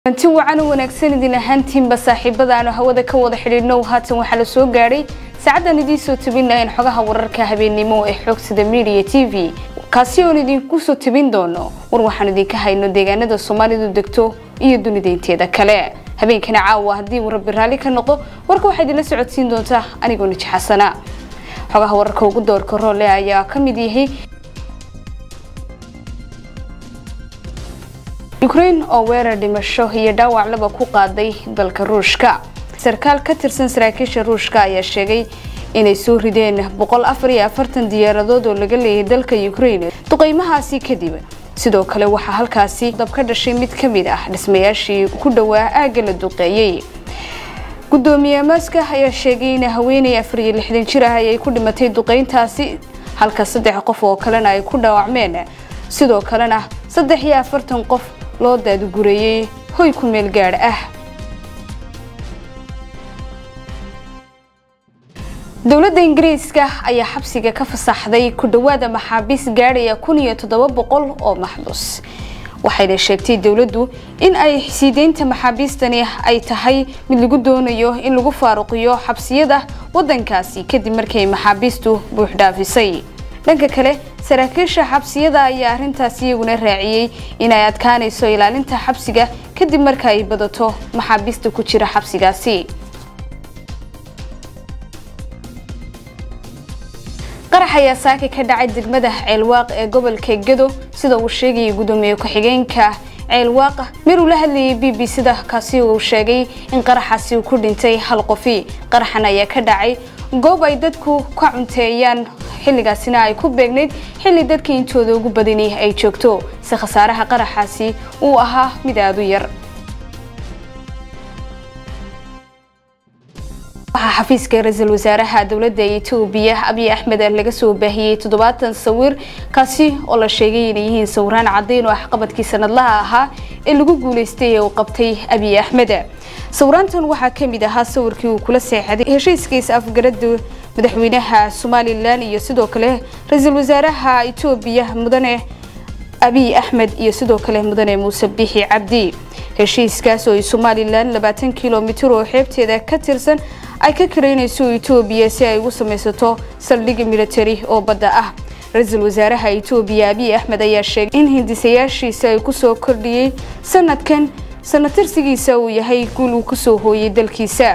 anti wacan u wanaagsan idin ahaantiinba saaxiibada aanu hawada ka wada xidhiidhnow haatan waxaa la soo gaadhay saacaddan idiin soo tabinayn xogaha wararka habeennimo ee xoogsida media t v kaasi oon idinku soo tabin doono war waxaan idinka hayno deegaanada soomaalidu degto iyo dunida inteeda kale habeenkana caawa haddii uu rabbi raalli ka noqdo warka waxaa idinla socodsiin doontaa anigoo niji xasana xogaha wararka ugu doorka roole ayaa ka mid yahay ukraine oo weerar dhimasho iyo dhaawac laba ku qaaday dalka ruushka sarkaal ka tirsan saraakiisha ruushka ayaa sheegay inay soo rideen boqol afar iyo afartan diyaaradood oo laga leeyahay dalka ukraine duqeymahaasi kadib sidoo kale waxaa halkaasi dab ka dhashay mid ka mid ah dhismayaashii ku dhowaa aagga la duqeeyey gudoomiye maska ayaa sheegay in haweeney afar iyo lixdan jir ah ay ku dhimatay duqeyntaasi halka saddex qof oo kalena ay ku dhaawacmeen sidoo kalena saddex iyo afartan qof loo daadgureeyey hoy ku meel gaadh ah dowladda ingiriiska ayaa xabsiga ka fasaxday ku dhowaada maxaabiis gaadhaya kun iyo toddoba boqol oo maxbus waxayna sheegtay dowladdu in ay siideynta maxaabiistani ay tahay mid lagu doonayo in lagu faaruqiyo xabsiyada waddankaasi kadib markay maxaabiistu buuxdhaafisay dhanka kale saraakiisha xabsiyada ayaa arrintaas iyaguna raaciyey inay adkaanayso ilaalinta xabsiga kadib marka ay badato maxaabiista ku jira xabsigaasi qarax ayaa saaka ka dhacay degmada ceelwaaq ee gobolka gedo sida uu sheegayay gudoomiye ku-xigeenka ceelwaaq mir uu la hadlayay b b c da kaasi uu sheegay in qaraxaasi uu ku dhintay hal qofi qaraxan ayaa ka dhacay goob ay dadku ka cunteeyaan xilligaasina ay ku beegnayd xilli dadka intooda ugu badani ay joogto si khasaaraha qaraxaasi uu ahaa mid aada u yar waxaa xafiiska ra-iisul wasaaraha dowladda etoobiya abiy axmed laga soo baahiyey toddobaatan sawir kaasi oo la sheegay inay yihiin sawiraan caddayn oo axqabadkii sanadlaha ahaa ee lagu guulaystay ee uu qabtay abiy axmed sawiraantan waxaa ka mid ahaa sawirkii uu kula seexday heshiiskiisa afgarada madaxweynaha somalilan iyo sidoo kale ra-iisul wasaaraha etoobiya mudane abiy axmed iyo sidoo kale mudane muuse bixi cabdi heshiiskaas oo ay somalilan labaatan kilomitir oo xeebteeda ka tirsan ay ka karaynayso etoobiya si ay ugu samaysato saldhig military oo badda ah ra-iisul wasaaraha etoobiya abiy axmed ayaa sheegay in hindisayaashiisa ay kusoo kordhiyey sanadkan sanatirsigiisa uu yahay guul uu kusoo hooyay dalkiisa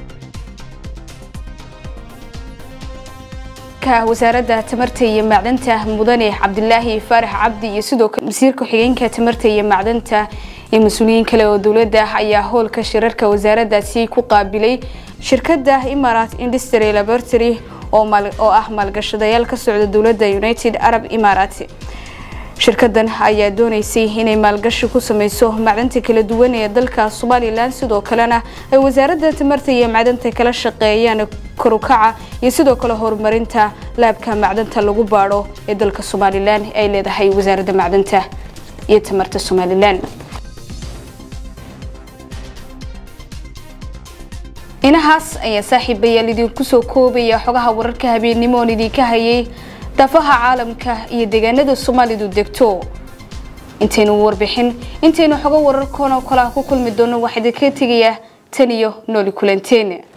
wasaaradda tamarta iyo macdanta mudane cabdilaahi faarax cabdi iyo sidoo kale wasiirka xigeenka tamarta iyo macdanta iyo mas-uuliyiin kale oo dowladda ayaa howlka shirarka wasaaraddaasi ku qaabilay shirkadda imarat industry laboratory oo ah maalgashadayaal ka socda dowladda united arab imarat shirkadan ayaa dooneysay inay maalgashi ku sameyso macdanta kala duwan ee dalka somalilan sidoo kalena ay wasaaradda tamarta iyo macdanta kala shaqeeyaan korukaca iyo sidoo kale horumarinta laabka macdanta lagu baadho ee dalka somalilan ay leedahay wasaaradda macdanta iyo tamarta somalilan inahaas ayaa saaxiibayaal idinku soo koobaya xogaha wararka habeennimo oon idinka hayay daafaha caalamka iyo deegaanada soomaalidu degto intaynu warbixin intaynu xogo wararkoon oo kale ku kulmi doono waxaa idinkaga tegayaa tan iyo nooli kulanteen